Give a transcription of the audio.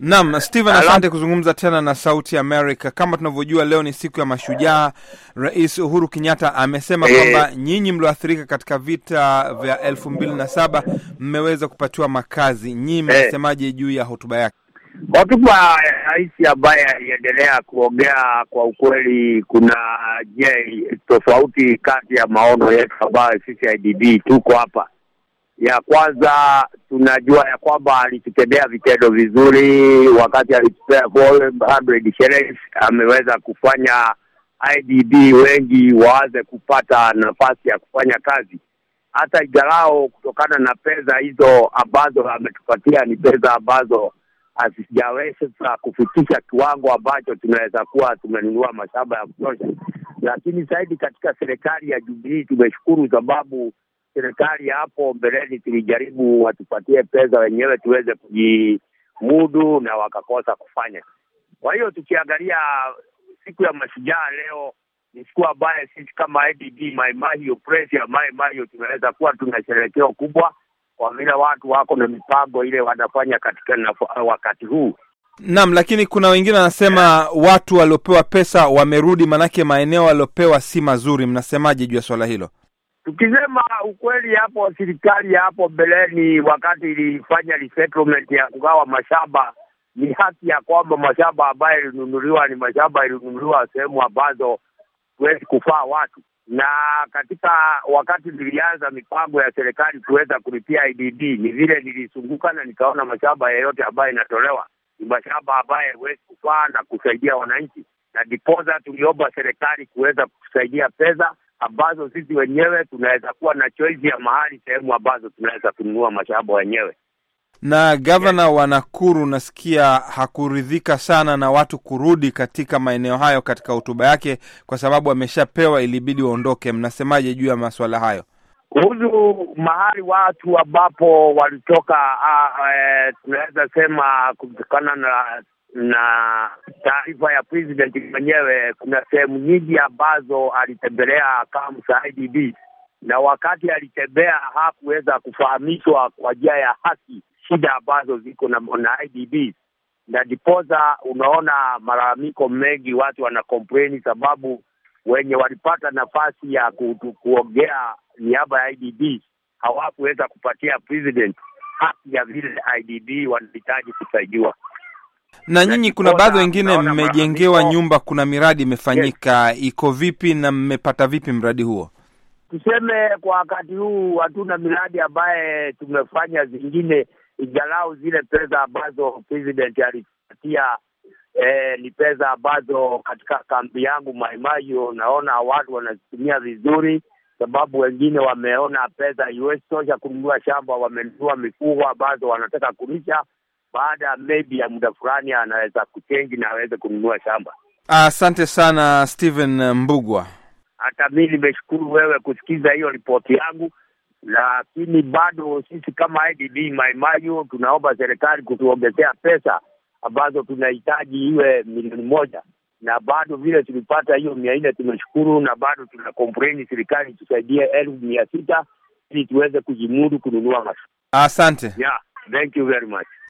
Naam, Steven, asante kuzungumza tena na Sauti America. Kama tunavyojua leo ni siku ya mashujaa. Rais Uhuru Kenyatta amesema Eh. kwamba nyinyi mlioathirika katika vita vya elfu mbili na saba mmeweza kupatiwa makazi. Nyinyi mnasemaje juu ya hotuba yake? Hotuba ya rais ambaye aliendelea kuongea, kwa ukweli, kuna je tofauti kati ya maono yetu ambayo sisi IDB tuko hapa. Ya kwanza tunajua ya kwamba alitutendea vitendo vizuri wakati alitupea 400 shillings, ameweza kufanya IDB wengi waanze kupata nafasi ya kufanya kazi hata igalao kutokana na pesa hizo ambazo ametupatia ni pesa ambazo hazijaweza kufikisha kiwango ambacho tunaweza kuwa tumenunua mashamba ya kutosha, lakini zaidi katika serikali ya Jubilee tumeshukuru, sababu serikali hapo mbeleni tulijaribu watupatie pesa wenyewe tuweze kujimudu na wakakosa kufanya. Kwa hiyo tukiangalia siku ya mashujaa leo ni siku ambayo sisi kama IDB Mai Mahiu press ya Mai Mahiu tunaweza kuwa tuna sherekeo kubwa kwa vile watu wako na mipango ile wanafanya katika naf- wakati huu. Naam, lakini kuna wengine wanasema watu waliopewa pesa wamerudi, manake maeneo waliopewa si mazuri. Mnasemaje juu ya swala hilo? Tukisema ukweli, hapo serikali hapo mbeleni, wakati ilifanya resettlement ya kugawa mashamba, ni haki ya kwamba mashamba ambayo ilinunuliwa ni mashamba ilinunuliwa sehemu ambazo huwezi kufaa watu, na katika wakati nilianza mipango ya serikali kuweza kulipia IDD, ni vile nilizunguka na nikaona mashamba yeyote ambayo inatolewa ni mashamba ambayo huwezi kufaa na kusaidia wananchi, na ndiposa tuliomba serikali kuweza kusaidia pesa ambazo sisi wenyewe tunaweza kuwa na choice ya mahali sehemu ambazo tunaweza kununua mashamba wenyewe. Na gavana wa Nakuru nasikia hakuridhika sana na watu kurudi katika maeneo hayo katika hotuba yake, kwa sababu ameshapewa, ilibidi waondoke. Mnasemaje juu ya masuala hayo? kuhusu mahali watu ambapo walitoka, uh, eh, tunaweza sema kutokana na na taarifa ya president mwenyewe, kuna sehemu nyingi ambazo alitembelea kama IDB, na wakati alitembea hakuweza kufahamishwa kwa njia ya haki shida ambazo ziko na, na IDB na diposa, unaona malalamiko mengi, watu wana complain sababu wenye walipata nafasi ya ku, kuongea niaba ya IDB hawakuweza kupatia president haki ya vile IDB wanahitaji kusaidiwa. Na nyinyi, kuna baadhi wengine Naona mmejengewa malalamiko- nyumba, kuna miradi imefanyika, iko vipi na mmepata vipi mradi huo? Tuseme kwa wakati huu hatuna miradi ambaye tumefanya zingine, ingalau zile pesa ambazo president alipatia eh, ni pesa ambazo katika kambi yangu Maimayo naona watu wanazitumia vizuri, sababu wengine wameona pesa iwezi tosha kununua shamba, wamenunua mifugo ambazo wanataka kulisha. Baada ya maybe ya muda fulani anaweza kuchenji na aweze kununua shamba. Asante sana Steven Mbugwa. Hata mi nimeshukuru wewe kusikiza hiyo ripoti yangu, lakini bado sisi kama IDB Maimayu tunaomba serikali kutuongezea pesa ambazo tunahitaji iwe milioni moja, na bado vile tulipata hiyo mia nne tumeshukuru, na bado tuna complain serikali tusaidie elfu mia sita ili tuweze kujimudu kununua mash. Asante. Yeah, thank you very much.